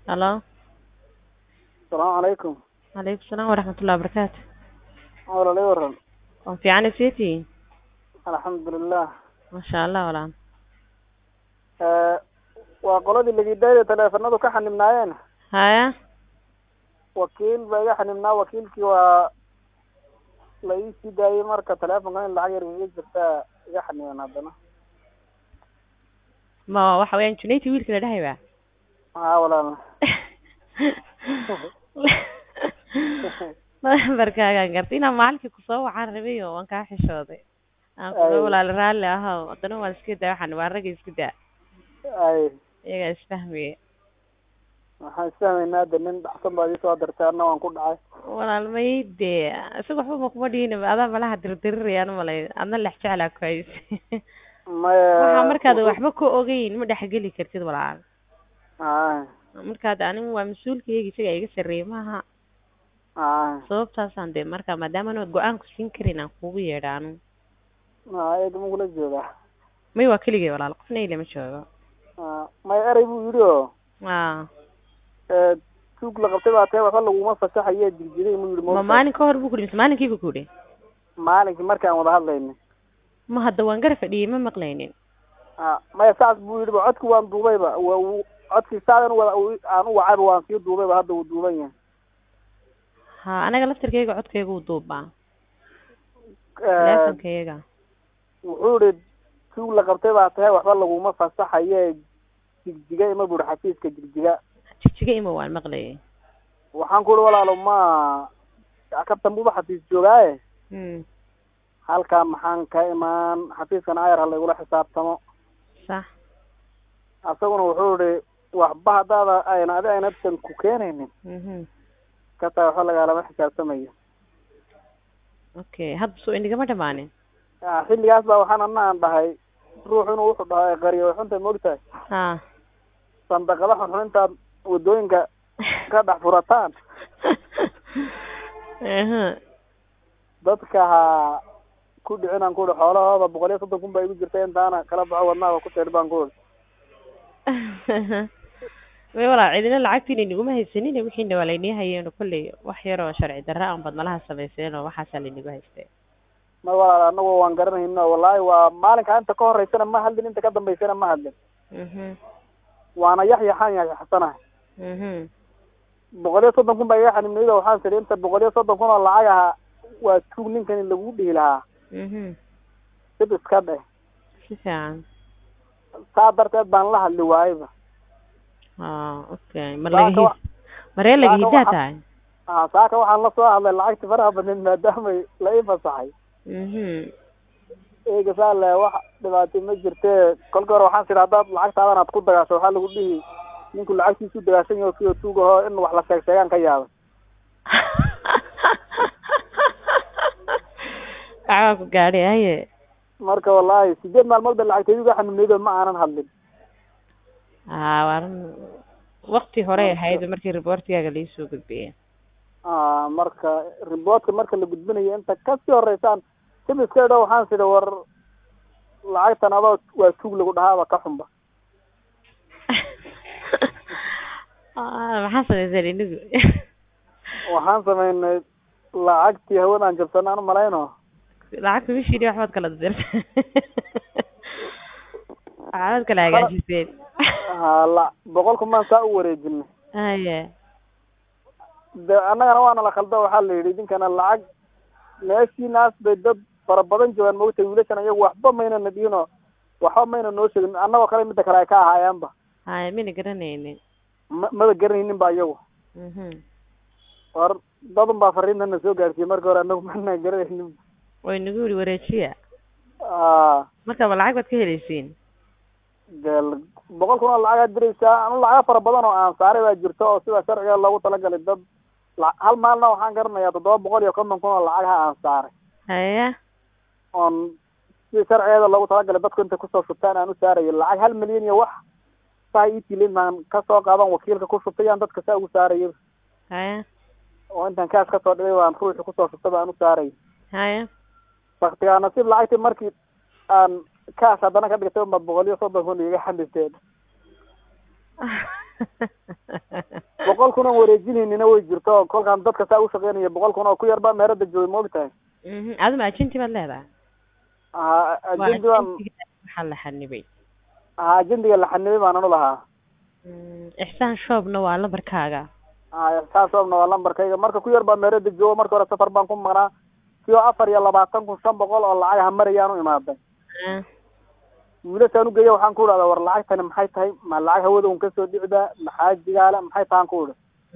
Halo. Asalaamu calaykum. Calaykum salaam waraxmatullahi wabarakaatu. Walaalahay waran. Waan fiican seetii. Alxamdulilah. Masha Allah walaal. Eh, waa qoladii lagidaayada taleefanadu ka xanibnaayeen Haya. wakiil baa iga xanibnaa wakiilkii waa la ii sii daayey marka taleefonka in lacag yar iga jirtaa iga xaniban haddana Ma waxa weeyaan Junayti wiilka la dhahay baa. haa walaal Barkaagaan gartay inaan macalinka ku soo waxaan rabay oo waan kaa xishooday. Aan ku Ay. walaal raalli ahaa haddana waan iska daa waxaan waa rag iska daa. ay Iyaga isfahmaya. waxaan isfahmaynaa hadda nin dhacsan baad ii soo dirtay anna waan ku dhacay Walaal ma ii dee isaga waxba ma kuma dhihin adaa malaha dirdirirayaan malay adna lex jeclaa ku hayse. maya Waxaa markaad waxba ka ogeyn ma dhexgeli kartid walaal. haa markaad anigu waa mas-uulkayga isaga iga sarreeyay maaha haa sababtaasaan dee marka maadaama anad go-aan ku siin karin aan kugu yeedha anu haa eega ma kula joogaa may waa keligay walaal qofna ilama joogo haa maya erey buu yidhi oo a eh, tuug la qabtay baa tahay waxba laguma fasaxaye jirjiray mu yidhi ma moogtahay. maalin ka hor buu ku dhihi mise maalinkii buu ku yidhi maalinkii markii aan wada hadlaynay ma hadda waan gara fadhiyey ma maqlaynin ha maya saas buu yidhi ba codki waan duubayba wa uu codkii saadan wada u- aan u wacayba waan sii duubayba hadda wuu duuban yahay ha anaga laftarkayga codkayga uu duubaa Eh, teleefonkayga wuxuu yihi tuug la qabtay baa tahay waxba laguma fasaxaye jigjiga ima buuri xafiiska jigjiga jigjiga ima waan maqlayay waxaan ku ihi walaalo ma kabtan buuba xafiis joogaaye mm halkaa maxaan ka imaan xafiiskan ayar ha laygula xisaabtamo sax asaguna wuxuu yihi waxba haddaada ayna adi aynatan ku keenaynin mhm ka tahay waxba lagaalama xisaabtamayo okay hadda soo inigama dhamaanin Ah, xilligaas baa waxaan ana aan dhahay ruux inuu wuxuu dhahay qariyo way xunta moogtahay ha sandaqada xunxun intaad wadooyinka ka dhex furataan aha dadka ha ku dhicin aan ku ihi xoolahooda boqol iyo soddon kun baa igu jirta intaana kala baxo wadnaha ku teer baan ku ihi way walaa cidina lacagtiina inaguma haysanin wixiina waa laynii hayeen kolley wax yaroo sharci darra aan badnalaha samayseen oo waxaasaa laynagu haystay ma walaal anagu waan garanayno wallaahi waa maalinka inta ka horeysana ma hadlin inta ka dambeysana ma hadlin mhm waana yaxyaxaan yaxyaxsanahay mhm boqol iyo soddon kun baa iga xanimnayda waxaan tidhi inta boqol iyo soddon kun oo lacag aha waa tuug ninkani lagu dhihi lahaa mhm dib iska dheh si fiican saa darteed baan la hadli waayeba ah okay mar Saaka laga wa- hi maree laga saaka hidaa waxa- tahay ah saaka waxaan la soo hadlay lacagti faraha badneed maadaamay la ii fasaxay mhm eega saa le wax dhibaato ma jirte kolka hore waxaan sidhi haddaad lacagtaadan aad ku dagaasho waxaa lagu dhihi ninku lacagtiisu dagaashan yaho kiyo tuug aho in wax la sheeg sheegaan ka yaaba waxbaa ku gaadhay haye marka wallaahi sideed maalmood ba lacagtaydu iga xanimnaydo ma aanan hadlin ah waaran wakti horey ahayd markii reportigaaga laisoo gudbiyey ah marka riboodka marka la gudbinayo inta kasii horeysaan dib iska idho waxaan sidhi war lacagtan adoo waa tuug lagu dhahaaba ka xunba Ah, maxaa samayseen inigu waxaan samaynay lacagtii hawadaan jabsan aan malayno lacagta bishiini waxbaad kala dirta waxbaad kala hagaajiseen ha la boqolku maan saa u wareejinay haye de annagana waana la khaldo waxaa la yidhi idinkana lacag meeshiinaas bay dad fara badan joogaan maogtay wiilashan iyagu waxba maynana dhihinoo waxba mayna noo sheegin annagoo kale midda kale ay ka ahaayaanba haye mina garanaynin ma maba garanaynin ba iyagu mhm war dadun baa fariintana soo gaarsiiyey marka hore annagu mana garanaynin way nagu yidhi wareejiya a marka ma lacag baad ka helaysiin de boqol kun oo lacagaad diraysaa anu lacaga fara badan oo aan saaray baa jirto oo sida sharciga loogu talagalay dad la- hal maalna waxaan garanayaa toddoba boqol iyo konton kun oo lacagaha aan saaray haye oon si sharcigeeda loogu talagalay dadku intay kusoo shubtaan aan u saarayo lacag hal milyan iyo wax saa ii tilin baan kasoo qaadan wakiilka ku shubtay aan dadka saa ugu saarayo haye oo intaan kaas kasoo dhigay baan ruuxi kusoo shubtay baan u saarayo haye baktigaa nasiib lacagtii markii aan kaas haddana ka dhigtay unbaad boqol iyo soddon kun iga xanibteen kun oon wareejinaynina way jirto kolkaan dadka saa ushaqeynaya boqol kun oo ku yar baa meerada joogay ma ogtahay mhm aduma agenti baad leedahay ha waa ajendi baan agentiga waxaa la xanibay ha ajendiga la xanibay baan anu lahaa Mm, ixsaan shoobna waa lambarkaaga ha saas oobna waa lambarkayga marka ku yar baa meerada jooga marka hore safar baan ku maqnaa kio afar iyo labaatan kun shan boqol oo lacag ha marayaan u imaaday Ah, wiilashaan ugeeya waxaan ku idhahdaa war lacagtani maxay tahay ma lacag hawada un kasoo dhicdaa maxaa jigaala maxay tahan ku idhi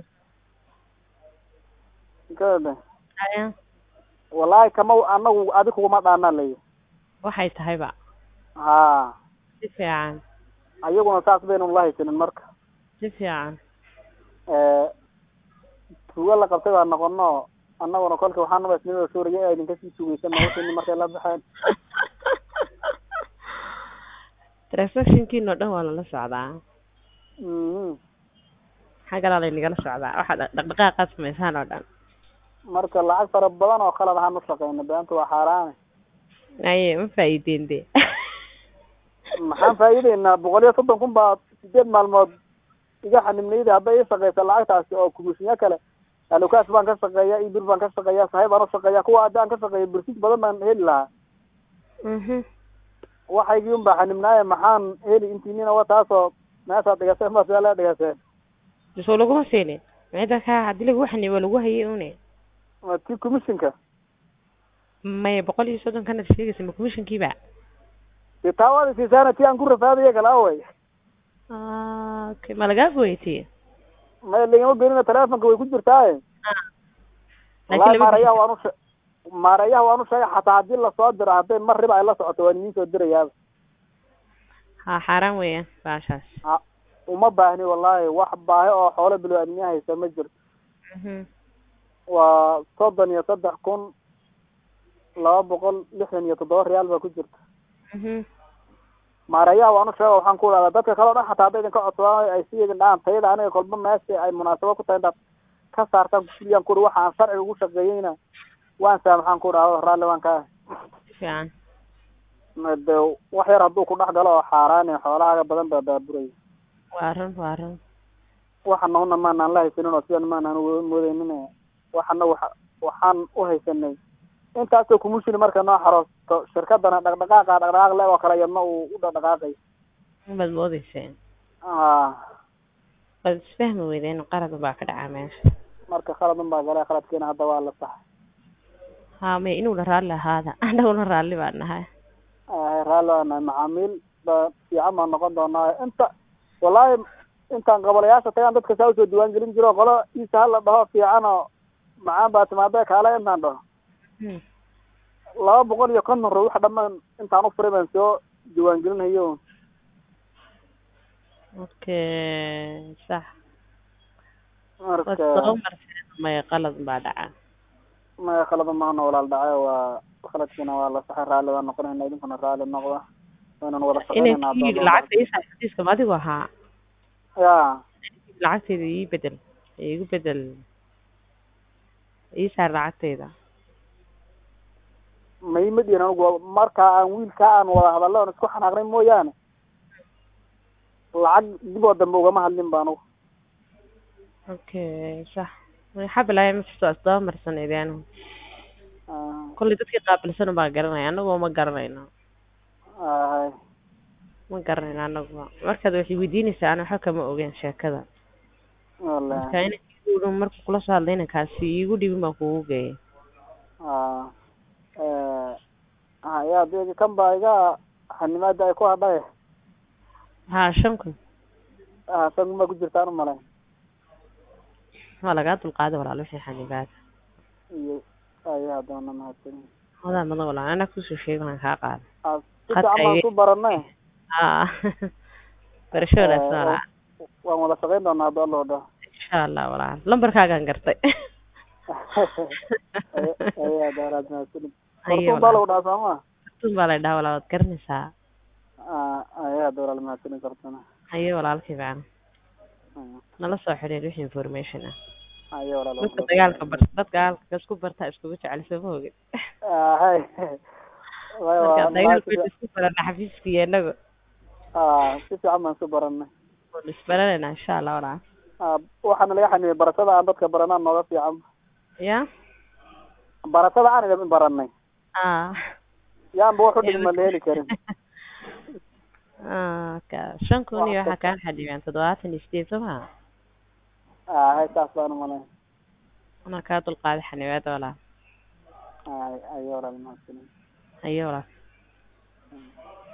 kada aya wallaahi kama anagu adi kuguma dhaanaa layi waxay tahayba ha si fiican ayaguna saas baynu la haysanin marka si fiican tuugo la qabtay baa noqono annaguna kolka waxaan naba isnimada suuraya ee idinka sii sugaysan noloshani markay la baxeen transactionkiina oo dhan waa lala socdaa mhm xaggalaa laynagala socdaa waxaad dhaqdhaqaaqaad samaysaan oo dhan marka lacag fara badan oo qalad ahaan ushaqeyna beanta waa xaaraane aye ma faa'iideen de maxaan faa'iideynaa boqol iyo soddon kun baa sideed maalmood iga xanibnayda hadday ii shaqeysa lacagtaasi oo kumishinya kale alukaas baan ka shaqeeya ibir baan ka shaqeeya sahay baan ushaqeeya kuwa haddaan ka shaqeeya birsis badan baan heli lahaa mhm waxaygii un baa xanibnaaye maxaan heli intiinina wa taasoo meeshaad dhigaseen baa sidaa lee dhigaseen soo laguma siinin meeda ka haddii lagu xanibo lagu hayay une waa tii commissionka maya boqol iyo soddon kanad sheegaysa ma commissionkiiba dee taa waad isiisaana tii aan ku rafaadaya kala awey Ah, okay ma lagaa gooyatay maya lagama gelina telefonka way ku jirtaaye wallahi laakiin lama maareeyaha waan ushe maareeyaha waan u sheegay xataa haddii lasoo diro hadday mar riba ay la socoto waan idiin soo dirayaaba ha xaaraan weeyaan baashaas ha uma baahni wallahi wax baahi oo xoolo bilo-aadmiya haysa ma jirto mhm waa soddon iyo saddex kun laba boqol lixdan iyo toddoba riyaal baa ku jirta mhm maareeyaha waan u sheega waxaan ku idhahdaa dadka kale o dhan xataa hadday idinka codsadaan ay sii idin dhahaan tayada aniga kolba meesha ay munaasabo ku tahay intaad ka saartaan kusuliyaan ku ihi waxa aan sharciga ugu shaqeeyeyna waan saamaxaan ku idhahdo raalli waan ka si fiican de wax yar hadduu ku dhex galo oo xaaraani xoolahaaga badan baa baaburaya waa run waa run waxana una maanaan la haysanin oo sidan maanaan uga moodeynin waxana waxa waxaan u haysanay intaasoo kumushini marka noo xaroosto shirkadana dhaqdhaqaaqa dhaqdhaqaaq le oo kale iyadna uu u dhaqdhaqaaqay baad moodeyseen a waad isfahmi weydeen qalad baa ka dhacaa meesha marka khaladun baa gale khaladkeena hadda waa la sax ha may inuuna raalli ahaada annaguna raalli baan nahay raalli waa nahay macaamiil ba fiican baan noqon doonaa inta wallahi intaan qabalayaasha tagaan dadka saa usoo diwaan gelin jiro qolo iisa hala dhaho fiican oo macaan baa timaada kaale intaan dhaho Hmm. laba boqol iyo konton ruux dhamaan intaan u furay baan soo diwaan gelinayo okay sax waad marka soo marseen maya qalad baa dhaca maya khalada maana walaal dhace waa khaladkiina waa la saxay raalli baan noqonayna idinkuna raalli noqda waynan wada inay shaqeynayna kii lacagta ii saar xadiiska ma adigu ahaa ya lacagteyda ii bedel iigu bedel ii saar lacagteyda maima dhihin anigu markaa aan wiilkaa aan wada hadallo on isku xanaaqnay mooyaane lacag dib oo dambe ugama hadlin ba anigu okay sax xabilaya ma jirto asdaba marsaneyd anigu Ah, kollay dadkii qaabilsan baa garanaya anagu ma garanayno hay ma garanayno anagu markaad waxay weydiinaysaa ana waxba kama ogeyn sheekada wallahi marka ina igu dhow markuu kula soo hadlayna kaasi iigu dhibin baan kugu geeyay ah eh haya de kan baa iga xanimaada ay ku hadhay ha shan kun ah san ma ku jirtaan umalayn waa lagaa dulqaaday walaal wixii xanibaada iyo aya haddana mahadsanin wadaa madan walaal anaa kusoo sheegay waan kaa qaada ah si Hadda fiican baan iga- ku baranay ha barasho wanaagsan walaal waan wada shaqayn doonaa hadda loo dhaho insha allah walaal lambarkaagaan gartay aya daaraad mahadsanin Ayo, kartuun baa lagu dhahaa sooma kartuun baa la dhahaa walaal waad garanaysaa ah aya hadda walaal mahadsanin kartuna ayo walaalkii baan nala soo xidhiir wixii information ah aya walaal dadka dagaalka bar dadka dagaalka isku barta iskugu jecel soo ma ogin ah hay marka dagaalka isku barana xafiiska iyo inagu ah si fiican baan isu baranay waan isbaranayna insha allah walaal Ah, waxaana laga xanibay baratada aan dadka baranaa nooga fiican ya baratada aan idin baranay ah yaanba wax u dhigma la heli karin ah ka shan kun iyo waxaa kaan xadhibeen toddobaatan iyo sideed soo maha ah hay saas baan umalayn anaa kaa dulqaaday xanibaada walaa ay ayo walaal mahadsanid ayo walaa